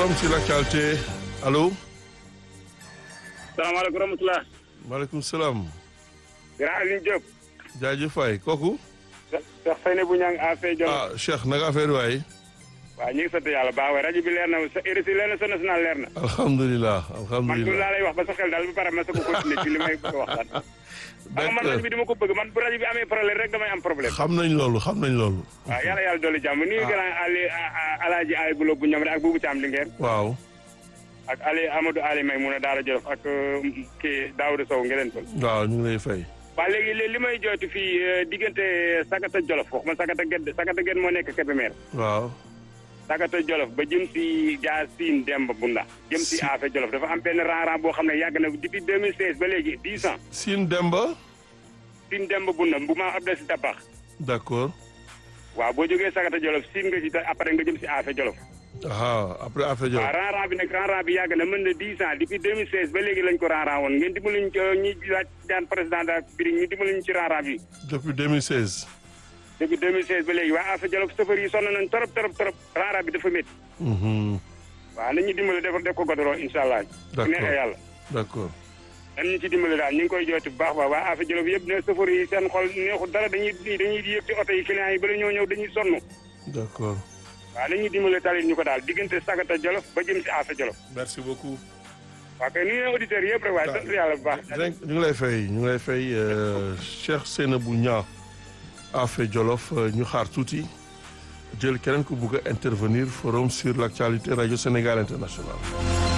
forum sur l'actualité allo. salaamaaleykum rahmatulah. maaleykum salaam. grand Alioune Diop. jaajëf waay kooku. Cheikh Seynabou Niang affaire Jolof. ah Cheikh naka affaire waay. waaw ñu ngi sant yàlla baax waay rajo bi leer na sa RSI leer na sa national leer na. alhamdulilah man alhamdulilah loolu laa lay wax ba sa xel daal ba pare ma sa ko continuer ci li may bëgg a waxtaan. xam nga man rajo bi dama ko bëgg man bu rajo bi amee problème rek damay am problème. xam nañ loolu xam nañ loolu. waaw yàlla yàlla dolli jàmm nuyu grand Ali Alaaji Ali Bulo bu ñoom rek ak Boubou Thiam Linguère. waaw. ak Ali Amadou Ali May mun a Daara Jolof ak kii Daouda Sow ngeen toll. waaw ñu ngi lay fay. waaw léegi li may jooytu fii diggante Sagata Jolof wax ma Sagata Ged Sagata Ged moo nekk Kébémer. waaw. Sagata Jolof ba jëm si jaar Siin Demba Bunda jëm si Afe Jolof dafa am benn rang-rang boo xam ne yàgg na depuis 2016 ba léegi 10 ans. Sine Demba. Siin Demba Bunda bu ma Abdou si Tabax. d'accord. waaw boo jógee Sagata Jolof siin nga ci après nga jëm si Afe Jolof. ah après affaire Jolof. waaw rang-rang bi nag rang-rang bi yàgg na mën na 10 ans depuis 2016 ba léegi lañ ko rang-rang woon ngeen dimbali ñu ñi laaj daan président de la République ñu dimbali ñu ci rang-rang bi. depuis 2016. depuis 2016 ba léegi waa Afe Jolof chauffeur yi sonn nañ trop trop trop rang-rang bi dafa métti. Mhm. waaw nañ ñu dimbali def def ko godoro incha allah. D'accord. neexee yàlla. d'accord. dañ ñu ci dimbali daal ñu ngi koy jooti bu baax baax waa Afe Jolof yëpp ne chauffeur yi seen xol neexul dara dañuy dañuy yëg ci oto yi clients yi bala ñoo ñëw dañuy sonn. d'accord. waaw nañ ñu dimbali talit ñu ko daal diggante Sagata Jolof ba jëm si Afe Jolof. merci beaucoup. waaw kay nuyu auditeurs yëpp rek waaye sant yàlla bu baax. dinañ ñu ngi lay fay ñu ngi lay fay euh, Cheikh Seynabou Niang Affe Jolof euh, ñu xaar tuuti jël keneen ku bugg a intervenir forum sur l'actualité radio Sénégal international